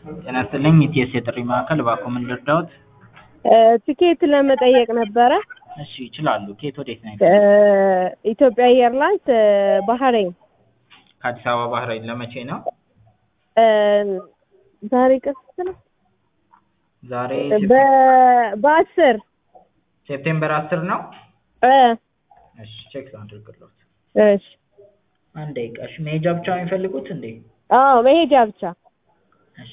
ጤና ይስጥልኝ ኢቲኤስ የጥሪ ማዕከል እባክዎ ምን ልርዳዎት? ትኬት ለመጠየቅ ነበረ። እሺ ይችላሉ። ከየት ወዴት ነው? ኢትዮጵያ ኤርላይንስ ባህሬን ከአዲስ አበባ ባህሬን ለመቼ ነው? ዛሬ ቅስት ነው። ዛሬ በ- በአስር ሴፕቴምበር አስር ነው። እ እሺ ቼክ ላድርግልዎት። እሺ አንድ ደቂቃ። እሺ መሄጃ ብቻ ነው የሚፈልጉት እንዴ? አዎ መሄጃ ብቻ። እሺ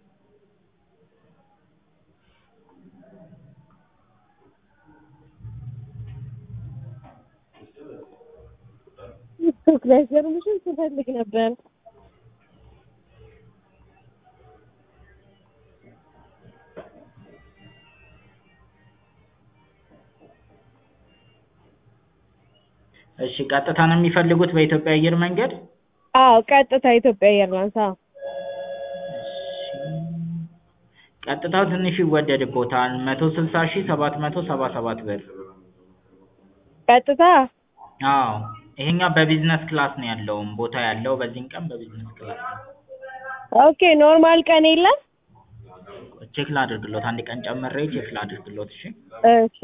ቲክቶክ ላይ ገርምሽን ስፈልግ ነበር። እሺ ቀጥታ ነው የሚፈልጉት በኢትዮጵያ አየር መንገድ? አዎ ቀጥታ ኢትዮጵያ ኤርላይንስ። አዎ ቀጥታው ትንሽ ይወደድብዎታል። መቶ ስልሳ ሺህ ሰባት መቶ ሰባ ሰባት ብር። ቀጥታ አዎ ይሄኛው በቢዝነስ ክላስ ነው ያለውም ቦታ ያለው በዚህን ቀን በቢዝነስ ክላስ ነው። ኦኬ ኖርማል ቀን የለም? ቼክ ላድርግልዎት። አንድ ቀን ጨምሬ ቼክ ላድርግልዎት። እሺ እሺ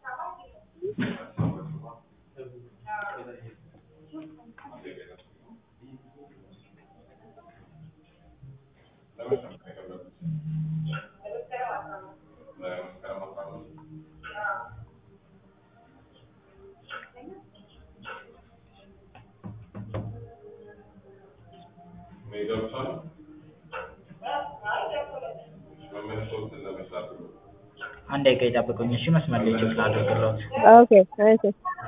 አንድ ደቂቃ ይጠብቁኝ። እሺ መስመር ላይ ቼክ ላድርግልዎት። ኦኬ እሺ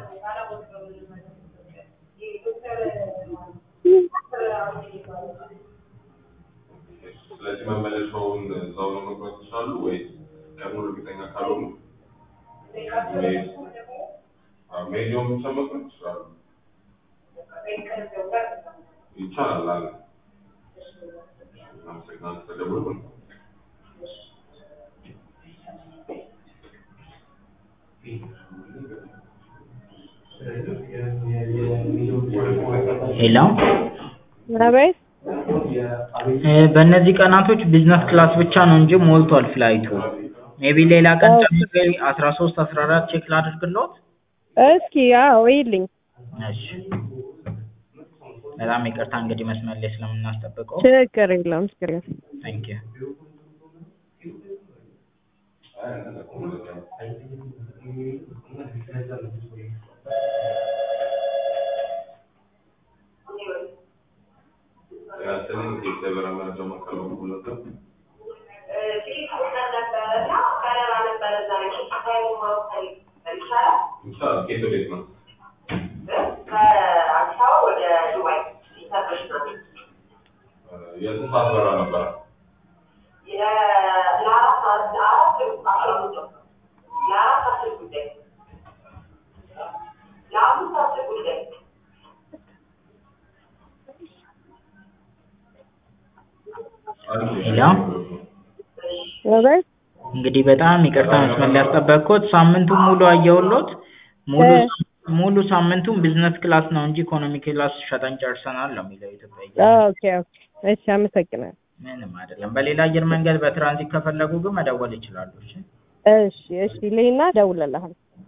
ስለዚህ መመለሻውን እዛው ነው መቁረጥ ይችላሉ ወይስ ቀኑን እርግጠኛ ካልሆኑ መሄድ አዎ፣ መሄጃውን ብቻ መቁረጥ ይችላሉ? ይቻላል አለ። አመሰግናለሁ ስለደወሉ። ሄሎ አቤት እ በእነዚህ ቀናቶች ቢዝነስ ክላስ ብቻ ነው እንጂ ሞልቷል ፍላይቱ። ሜቢ ሌላ ቀን ጨምሬ አስራ ሶስት አስራ አራት ቼክ ላድርግልዎት? እስኪ አዎ ይልኝ እሺ በጣም ይቅርታ እንግዲህ መስመር ላይ ስለምናስጠብቀው። ችግር የለውም ችግር የለውም። ታንክ ዩ ያስልኝ የገበያ መረጃ ማዕከል ሁለት ይቻላል። ከየት ወዴት ነው? የስንት ሰዓት በረራ ነበረ? ሄሎ አቤት እንግዲህ በጣም ይቅርታ መስመር ላይ ያስጠበቅኩት። ሳምንቱን ሙሉ አየሁልዎት። ሙሉ ሙሉ ሳምንቱን ቢዝነስ ክላስ ነው እንጂ ኢኮኖሚ ክላስ ሸጠን ጨርሰናል ነው የሚለው የኢትዮጵያ አየር ኦኬ ኦኬ እሺ አመሰግናለሁ። ምንም አይደለም። በሌላ አየር መንገድ በትራንዚት ከፈለጉ ግን መደወል ይችላሉ። እሺ እሺ እሺ ልሂና እደውልልሃለሁ።